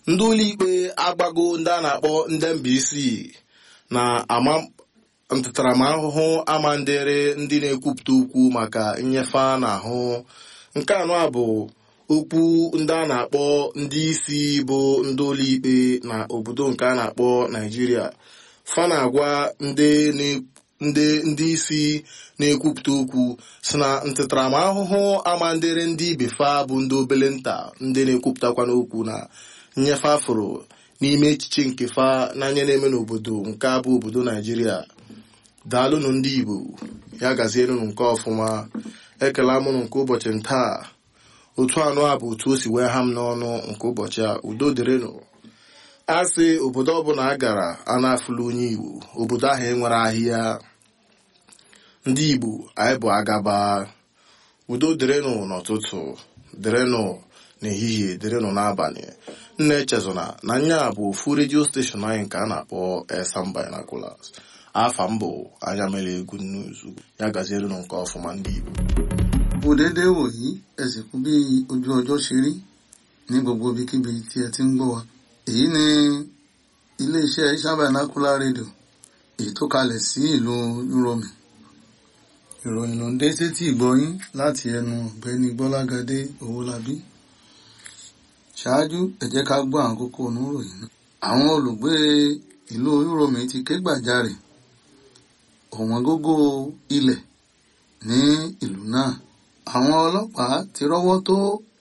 ndị ụlọikpe agbago ndị a na-akpọ ndị mba isii na ama ntaramahụhụ amandere ndị na-ekwupụta okwu maka nnyefe a na-ahụ nke anọ a bụ okwu ndị a na-akpọ ndị isi bụ ndị ụlọikpe na obodo nke a na-akpọ naijiria fa na-agwa ndị ndị ndị isi na-ekwupụta okwu si na ntaramahụhụ amandere ndị ibe fa bụ ndị obele nta ndị na-ekwupụtakwa n'okwu na nnyefe afụrụ n'ime echiche nke fa n'anya na-eme n'obodo nke a bụ obodo naijiria daalụnụ ndị igbo ya gazienụ nke ọfụma ekele mụnụ nke ụbọchị ntaa otu anụ a bụ otu o si wee ha m n'ọnụ nke ụbọchị a udo dịrịnụ a sị obodo ọbụla a gara a na-afụla onye igbo obodo ahụ enwere ahịa ndị igbo anyị bụ agaba udo dịrịnụ n'ụtụtụ dịrịnụ n'ehihie dịrịnụ n'abalị nna echezona na nya bụ ofu redio steshọn anyị nke a na-akpọ Esan Binoculars afa mbụ anya mere egwu nnuzu ya gazierenụ nke ọfụma ndị igbo kò déédéé wòyí ẹ sì kú bí ojú ọjọ́ ṣe rí ní gbogbo ibikíbi tí ẹ ti ń gbọ́ wa èyí ni iléeṣẹ́ Esan Binocular rédíò èyí tó kalẹ̀ sí ìlú Uromi ìròyìn ló ń dé sétí ìgbọ́yín láti ẹnu ọ̀gbẹ́ni Gbọ́lágadé Owólabí ṣáájú ẹ jẹ́ ká gbọ́ àwọn kókó oníròyìn náà àwọn olùgbé ìlú Uromi ti ké gbàjarè ọ̀wọ́n gógó ilẹ̀ ní ìlú náà àwọn ọlọ́pàá ti rọ́wọ́ tó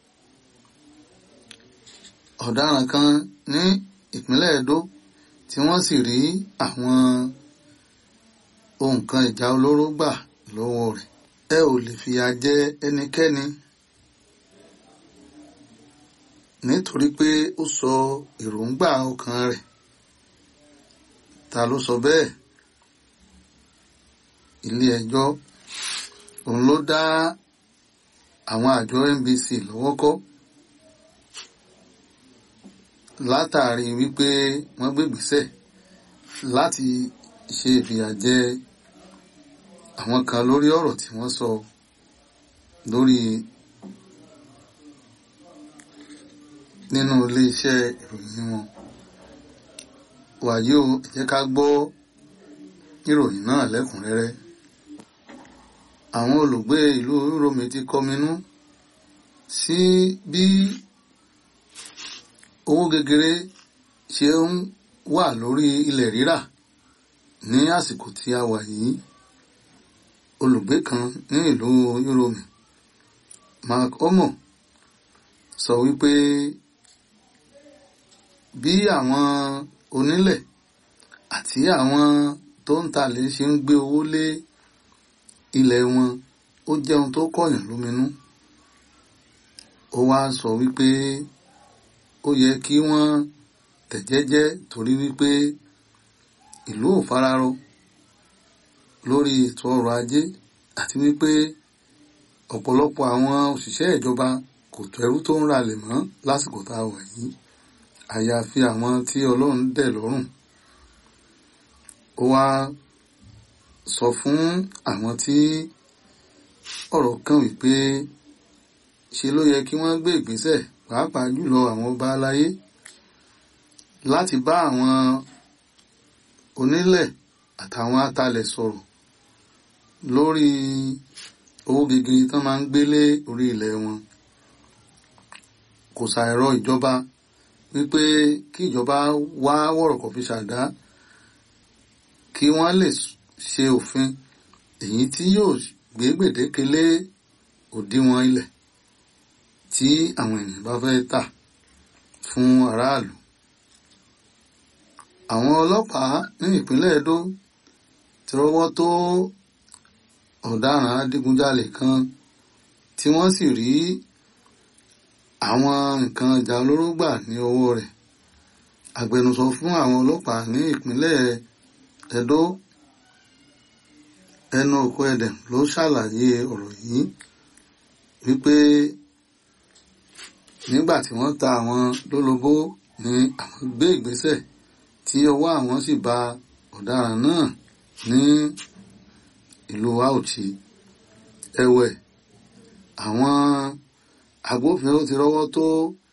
ọ̀daràn kan ní ìpínlẹ̀ Edo tí wọ́n sì rí àwọn ohun kan ìjà olóró gbà lọ́wọ́ rẹ̀ ẹ ò lè fìyà jẹ ẹnikẹ́ni nítorí pé ó sọ èròǹgbà ọkàn rẹ̀ ta ló sọ bẹ́ẹ̀ ilé ẹjọ́ òun ló dá àwọn àjọ NBC lọ́wọ́ kọ́ látàrí wípé wọ́n gbégbèsẹ̀ láti ṣe ìfìyàjẹ àwọn kan lórí ọ̀rọ̀ tí wọ́n sọ lórí nínú iléeṣẹ́ ìròyìn wọn wàyí o ẹ jẹ́ ká gbọ́ ìròyìn náà lẹ́kùnrẹ́rẹ́ àwọn olùgbé ìlú Uromi ti kọminú sí bí owó gegere ṣe ń wà lórí ilẹ̀ rírà ní àsìkò tí a wà yìí olùgbé kan ní ìlú Uromi Mark Omo sọ wípé bí àwọn onílẹ̀ àti àwọn tó ń talẹ̀ ṣe ń gbé owó lé ilẹ̀ wọn ó jẹ́ ohun tó kọ̀yàn lóminú ó wá sọ wípé ó yẹ kí wọ́n tẹ̀jẹ́jẹ́ torí wípé ìlú ò fararọ lórí ètò ọrọ̀ ajé àti wípé ọ̀pọ̀lọpọ̀ àwọn òṣìṣẹ́ ìjọba kò tẹ́rú tó ń ralẹ̀ mọ́ lásìkò tá a wà yìí àyàfi àwọn tí Ọlọ́run dẹ̀ lọ́rùn ó wá sọ fún àwọn tí ọ̀rọ̀ kàn wípé ṣe ló yẹ kí wọ́n gbé ìgbésẹ̀ pàápàá jùlọ àwọn ọba aláyé láti bá àwọn onílẹ̀ àtàwọn atalẹ̀ sọ̀rọ̀ lórí owó gegere tán máa ń gbélé orí ilẹ̀ wọn kò ṣàìrọ̀ ìjọba wípé kí ìjọba wá wọ̀rọ̀kọ̀ fi ṣàdá kí wọ́n lè ṣe òfin èyí tí yóò gbé gbèdéke lé òdiwọ̀n ilẹ̀ tí àwọn ènìyàn bá fẹ́ tà fún aráàlú. àwọn ọlọ́pàá ní ìpínlẹ̀ Edo ti rọ́wọ́ tó ọ̀daràn adigunjalè kan tí wọ́n sì rí àwọn nǹkan ìjà olóró gbà ní ọwọ́ rẹ̀ agbẹnusọ fún àwọn ọlọ́pàá ní ìpínlẹ̀ Edo ẹnu òkú ẹdẹm ló ṣàlàyé ọ̀rọ̀ yìí wípé nígbà tí wọ́n ta àwọn lólobó ni àwọn gbé ìgbésẹ̀ tí ọwọ́ àwọn sì ba ọ̀daràn náà ní ìlú Auchi ẹ̀wẹ̀ àwọn agbófinró ti rọ́wọ́ tó